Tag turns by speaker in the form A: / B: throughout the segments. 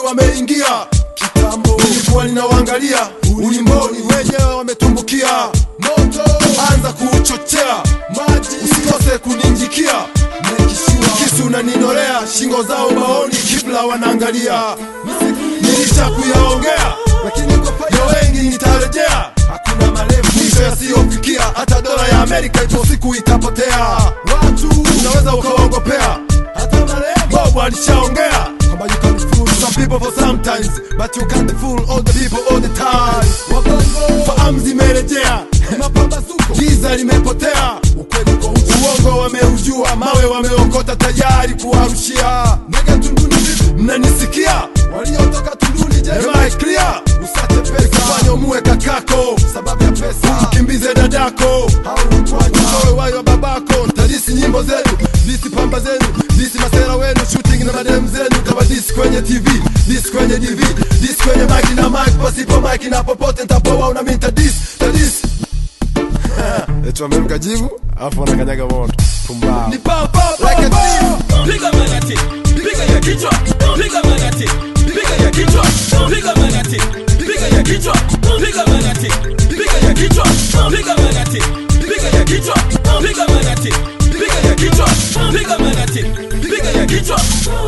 A: wameingia kitambo nilikuwa ninawaangalia ulimboni wenyewe wametumbukia moto anza kuuchochea maji usikose kuninjikia kisu unaninolea shingo zao maoni kibla wanaangalia nilisha kuyaongea lakini ya wengi nitarejea hakuna marefu mwisho yasiyofikia hata dola ya amerika ipo siku itapotea watu unaweza ukawaogopea hata marefu bobo alishaongea kwamba you can fool some people for sometimes but you can't fool all the people all the time fahamu zimerejea giza limepotea ukweli uko uchi. uongo wameujua mawe wameokota tayari kuwarushia mnanisikia waliotoka tunduni je Am I clear usate pesa fanya muwe kakako sababu ya pesa ukimbize dadako utoe wayo babako ntadisi nyimbo zenu disi pamba zenu disi masera wenu shooting na madem zenu kama disi kwenye tv disi kwenye dv disi kwenye mike na mike pasipo mike na popote ntapoa una mi ntadisi tadisi eti wameruka jibu alafu wanakanyaga moto pumbao
B: Ni pa, pa, pa,
A: Like a
B: pa.
A: thief.
B: Piga magati, piga ya kichwa, piga magati, piga ya kichwa, piga magati, piga ya kichwa, piga magati, piga ya kichwa, piga magati, piga ya kichwa, piga magati, piga ya kichwa, piga magati, piga ya kichwa.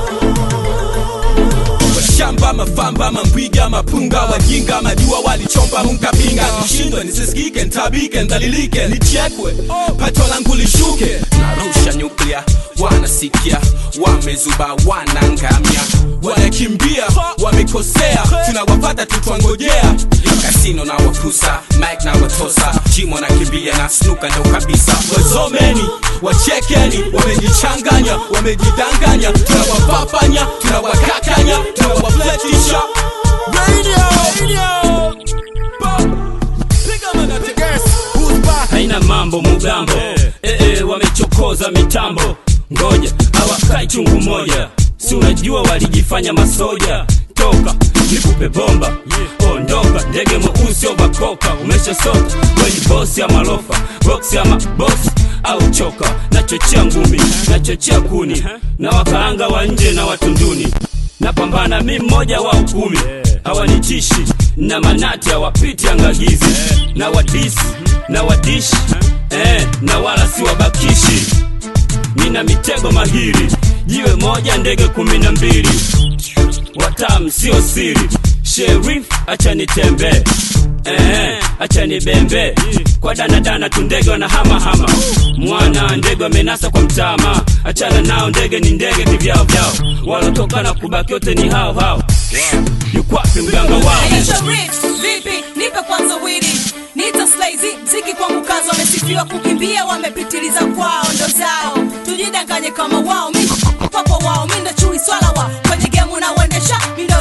B: Washamba mafamba mambwiga mapunga wajinga majua walichomba munkapinga nishindwe nisisikike ntabike ndalilike nichekwe pato langu lishuke narusha nyuklia wanasikia wamezuba wanangamia wanakimbia wamekosea tunawapata tutwangojea kasino na wakusa mike na watosa jimo nakimbia na snuka ndo kabisa wazomeni wachekeni wamejichanganya wamejidanganya tunawapapanya tunawakakanya tunawafletisha Radio, radio. Pop. Piga magati.
A: Guess who's back?
C: haina mambo mugambo eh, eh, wamechokoza mitambo ngoja hawakai chungu moja si unajua walijifanya masoja toka nikupe bomba ondoka ndege mweusi ovakoka umeshasota weni bosi ama lofa boksi ama bosi au choka nachochea ngumi nachochea kuni na wakaanga wa nje na watunduni napambana mi mmoja wa ukumi hawanitishi na manati hawapiti angagizi na wadisi na wadishi eh, na wala si wabakishi nina mitego mahiri jiwe moja ndege kumi na mbili watamu sio siri sherif acha nitembee Eh, acha nibembe kwa danadana tu ndege wanahamahama mwana ndege wamenasa kwa mtama achana nao ndege ni ndege kivyao vyao walotokana kubaki wote ni hao hao yukwapi mganga wao
D: Aisha Reeves, vipi nipe kwanza wili nita slazy mziki kwangu kazi wamesifiwa kukimbia wamepitiliza kwao ndo zao tujidanganye kama wao mi papo wao mi ndo chui swala wa kwenye gemu na uendesha mi ndo